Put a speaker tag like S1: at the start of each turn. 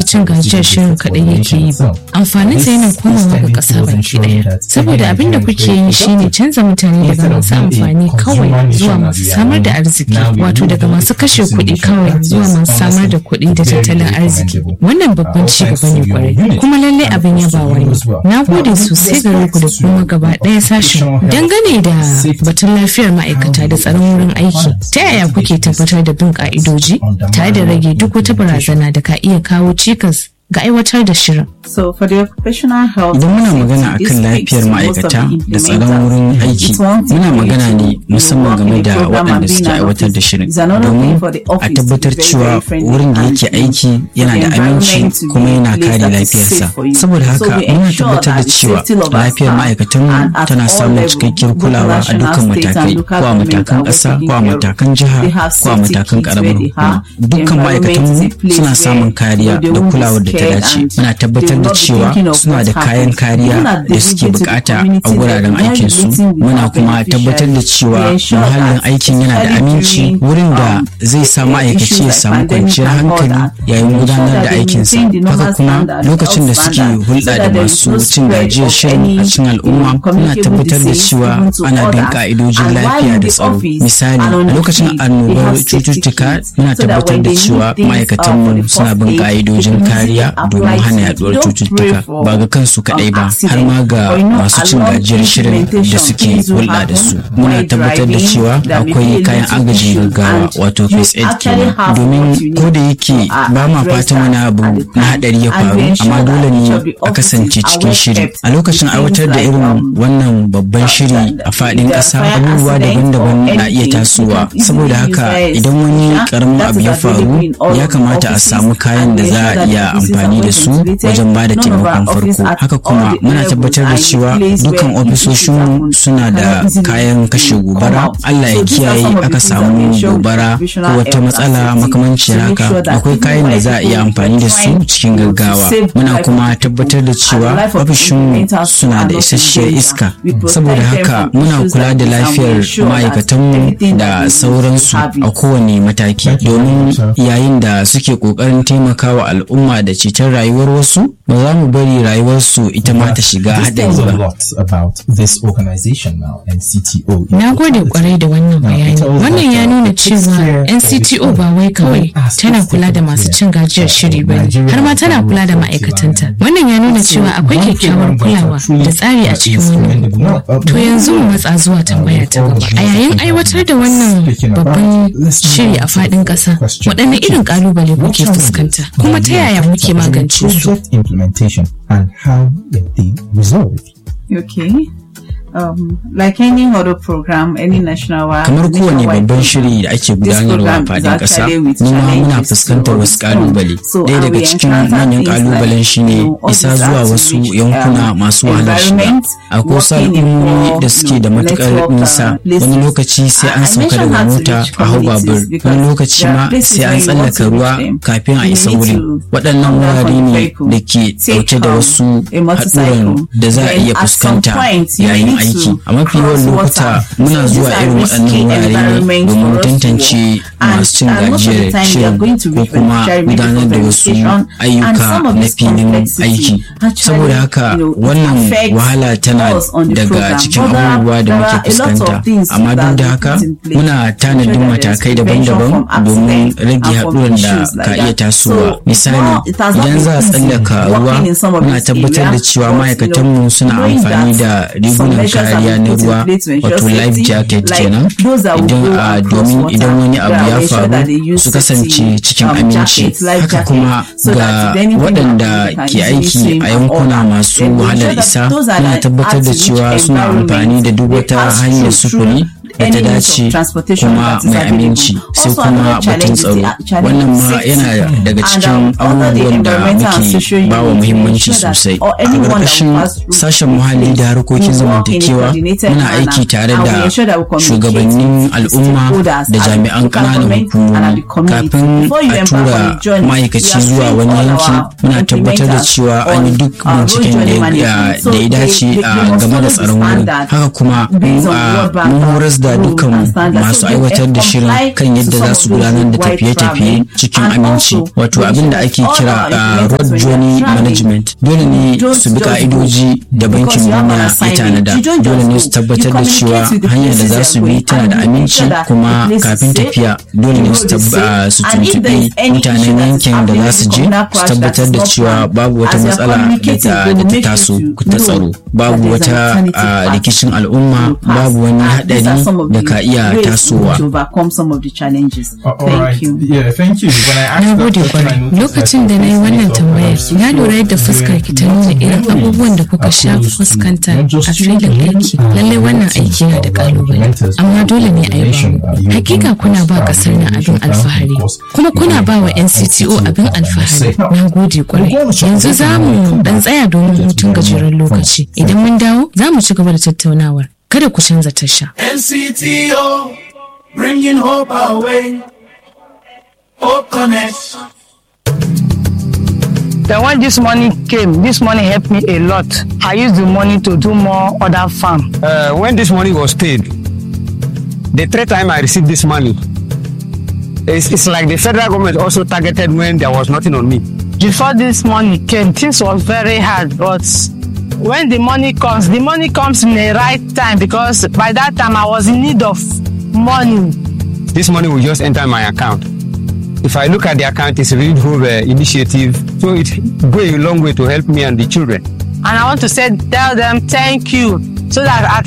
S1: cin gajiyar shirin kaɗai yake yi ba amfaninsa yana komawa ga ƙasa baki ɗaya saboda abin da kuke yi shine canza mutane daga masu amfani kawai zuwa masu samar da arziki wato daga masu kashe kuɗi kawai zuwa masu samar da kuɗi da tattalin arziki wannan babban ci gaba ne kwarai kuma lallai abin yabawa ne na gode sosai gare ku da kuma gaba ɗaya sashen dangane da batun lafiyar ma'aikata da tsaron wurin aiki ta yaya kuke tabbatar da bin ka'idoji tare da rage duk wata barazana da ka iya kawo cikas ga aiwatar da shirin.
S2: So for the occupational health
S3: Idan muna magana akan lafiyar ma'aikata da tsaron wurin aiki, muna magana ne musamman game da waɗanda suke aiwatar da shirin. Domin a tabbatar cewa wurin da yake aiki yana da aminci kuma yana kare lafiyarsa. Saboda haka muna tabbatar da cewa lafiyar ma'aikatanmu tana samun cikakkiyar kulawa a dukkan matakai, ko a matakan ƙasa, ko a matakan jiha, ko a matakan ƙaramar hukuma. Dukkan ma'aikatanmu suna samun kariya da kulawar da ta dace muna tabbatar da cewa suna da kayan kariya da suke bukata a wuraren aikinsu muna kuma tabbatar da cewa muhallin aikin yana da aminci wurin da zai sa ma'aikaci ya samu kwanciyar hankali yayin gudanar da aikinsa haka kuma lokacin da suke hulɗa da masu cin gajiyar shirin a cikin al'umma muna tabbatar da cewa ana bin ka'idojin lafiya da tsaro misali a lokacin annobar cututtuka muna tabbatar da cewa ma'aikatanmu suna bin ka'idojin kariya domin hana yaduwar cututtuka ba ga kansu kadai ba har ma ga masu cin gajiyar shirin da suke hulɗa da su muna tabbatar da cewa akwai kayan agajin gaggawa wato first aid kenan domin ko da yake ba ma fatan wani abu na hadari ya faru amma dole ne a kasance cikin shiri a lokacin aiwatar da irin wannan babban shiri a faɗin ƙasa abubuwa daban-daban na iya tasowa saboda haka idan wani karamin abu ya faru ya kamata a samu kayan da za a iya amfani da su wajen ba da taimakon farko haka kuma muna tabbatar da cewa dukkan ofisoshin suna da kayan kashe gobara allah ya kiyaye aka samu gobara ko wata matsala makamancin haka akwai kayan da za a iya amfani da su cikin gaggawa muna kuma tabbatar da cewa ofishin suna da isasshiyar iska saboda haka muna kula da lafiyar ma'aikatanmu da sauransu a kowane mataki domin yayin da suke ƙoƙarin taimakawa al'umma da ceton rayuwar wasu ba za mu bari rayuwarsu ita ma ta shiga haɗari ba.
S1: Na gode kwarai da wannan bayani. Wannan ya nuna cewa NCTO ba wai kawai tana kula da masu cin gajiyar shiri ba har ma tana kula da ma'aikatanta. Wannan ya nuna cewa akwai kyakkyawar kulawa da tsari a cikin wannan. To yanzu mu matsa zuwa tambaya ta gaba. A yayin aiwatar da wannan babban shiri a faɗin ƙasa, waɗanne irin ƙalubale kuke fuskanta? Kuma ta yaya muke magance su?
S4: implementation and how were they resolved?
S2: Okay. Um, like any other program, any national
S3: kamar kowane babban shiri da ake gudanarwa a fadin ƙasa noma muna fuskantar wasu ƙalubale ɗaya daga cikin manyan ƙalubalen shine isa zuwa wasu yankuna masu wahalar shiga akwai wasu al'ummomi da suke da matuƙar nisa wani lokaci sai an sauka daga mota a hau babur wani lokaci ma sai an tsallaka ruwa kafin a isa wurin waɗannan wurare ne da ke ɗauke da wasu haɗuran da za a iya fuskanta yayin aiki a mafi yawan lokuta muna zuwa irin waɗannan wurare ne domin tantance masu cin gajiyar shirin ko kuma gudanar da wasu ayyuka na filin aiki saboda haka wannan wahala tana daga cikin abubuwa da muke fuskanta amma duk da haka muna tanadin matakai daban-daban domin rage haɗuran da ka iya tasowa misali idan za a tsallaka ruwa muna tabbatar da cewa ma'aikatanmu suna amfani da rigunan kariya na ruwa wato life jacket kenan idan a domin idan wani abu ya faru su kasance cikin aminci haka kuma ga waɗanda ke aiki a yankuna masu wahalar isa muna tabbatar da cewa suna amfani da duk wata hanyar sufuri da ta dace kuma mai aminci sai kuma batun tsaro wannan ma yana daga cikin abubuwan da muke ba wa muhimmanci sosai a ƙarƙashin sashen muhalli da harkokin zamantakewa muna aiki tare da shugabannin al'umma da jami'an ƙananan hukumomi kafin a tura ma'aikaci zuwa wani yanki muna tabbatar da cewa an yi duk binciken da ya dace game da tsaron wurin haka kuma mun horas da ga dukkan masu aiwatar da shirin kan yadda za su gudanar da tafiye-tafiye cikin aminci wato abin da ake kira road journey management dole ne su bi ka'idoji da bankin duniya ya tanada dole ne su tabbatar da cewa hanyar da za su bi tana da aminci kuma kafin tafiya dole ne su tuntuɓi mutanen yankin da za su je su tabbatar da cewa babu wata matsala da ta taso ta tsaro babu wata rikicin al'umma babu wani haɗari da ka iya tasowa.
S1: Na gode kwarai. Lokacin da na yi wannan tambayar, na lura yadda fuskar ki ta nuna irin abubuwan da kuka sha fuskanta a filin aiki. Lallai wannan aiki na da kalubale, amma dole ne a yi Hakika kuna ba kasar na abin alfahari, kuma kuna ba wa NCTO abin alfahari. Na gode kwarai. Yanzu za mu dan tsaya domin hutun gajeren lokaci. Idan mun dawo, za mu ci gaba da tattaunawar. Kada ku canza tasha.
S5: NCTO, bringing hope our way. Hope Connect.
S6: Then when this money came, this money helped me a lot. I used the money to do more other farm.
S7: Uh, when this money was paid, the third time I received this money, it's, it's like the federal government also targeted when there was nothing on me.
S6: Before this money came, things was very hard, but when the money comes, the money comes in the right time because by that time I was in need of money.
S7: This money will just enter my account. If I look at the account, it's a Read Hope uh, initiative, so it go a long way to help me and the children.
S6: And I want to say, tell them thank you, so that at